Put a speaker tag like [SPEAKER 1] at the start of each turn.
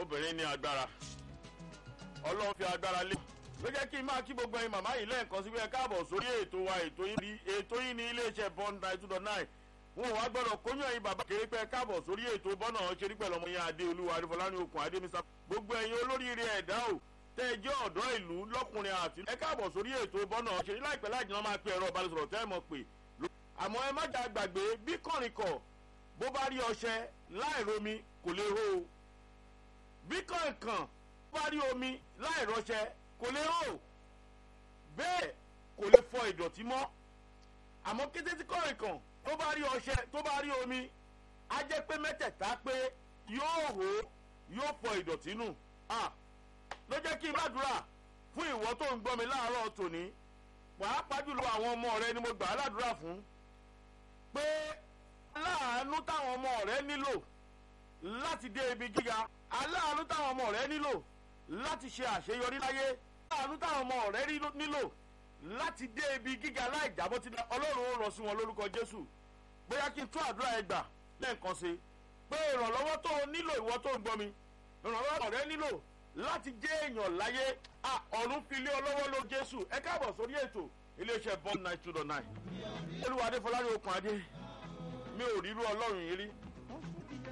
[SPEAKER 1] obìnrin ní agbára ọlọ́run fi agbára lé ló jẹ́ kí n máa kí gbogbo ẹyin màmá yìí lẹ́ẹ̀kan sí pé ẹ káàbọ̀ sórí ètò wa ètò yìí ètò yìí ní iléeṣẹ́ bond nine two dot nine wọn ò wá gbọ́dọ̀ kóyún ẹyin bàbá kéré pé ẹ káàbọ̀ sórí ètò bọ́nà ṣerí pẹ̀lú ọmọ yẹn adé olúwa adéfọlá ní okùn adé mr gbogbo ẹyin olóríire ẹ̀dá o tẹ́ ẹ jẹ́ ọ̀dọ́ ìlú lọ́kùnrin àti ẹ káàbọ̀ sórí ètò bọ́nà ṣerí láìpẹ́ láì jìnnà máa pe ẹ̀rọ ìbánisọ̀rọ̀ tẹ́ ẹ mọ̀ pé àmọ́ ẹ má jà gbàgbé bí kọ̀rìnkọ̀ bó bá rí ọṣẹ láì romi kò lè hó o bí kọ̀ǹkàn bó bá rí omi láì rọṣẹ kò lè hó bẹ́ẹ̀ kò lè fọ ìdọ̀tí mọ́ àmọ́ kété tí kọ̀ǹkàn tó bá rí ọṣẹ tó bá rí omi á jẹ́ pé mẹ́tẹ̀ẹ̀ta pé yóò hó yóò fọ ìdọ̀tí nù ló jẹ́ kí n gbàdúrà fún ìwọ tó ń gbọ́ mi láàárọ̀ tòní pàápàá jùlọ àwọn ọmọ rẹ ni mo gbà á ládùúrà fún pé aláàánú táwọn ọmọ rẹ nílò láti dé ibi gíga aláàánú táwọn ọmọ rẹ nílò láti ṣe àṣeyọrí láyé aláàánú táwọn ọmọ rẹ nílò láti dé ibi gíga láì jábọ́ tí ọlọ́run ó rọ sí wọn lórúkọ jésù bóyá kí n tún àdúrà ẹ gbà lẹ́ẹ̀kan sí pé ìrànlọ́wọ́ tó o nílò ìwọ tó ń gbọ́ mi ìrànlọ́wọ́ rẹ nílò láti jẹ́ èèyàn láyé ọ̀run fi lé ọlọ́wọ́ ló jésù ẹ káàbọ̀ sórí ètò iléeṣẹ́ bond nine two dot nine olúwa adéfọlá ní okùn adé mi ò rírú ọlọ́run yìí rí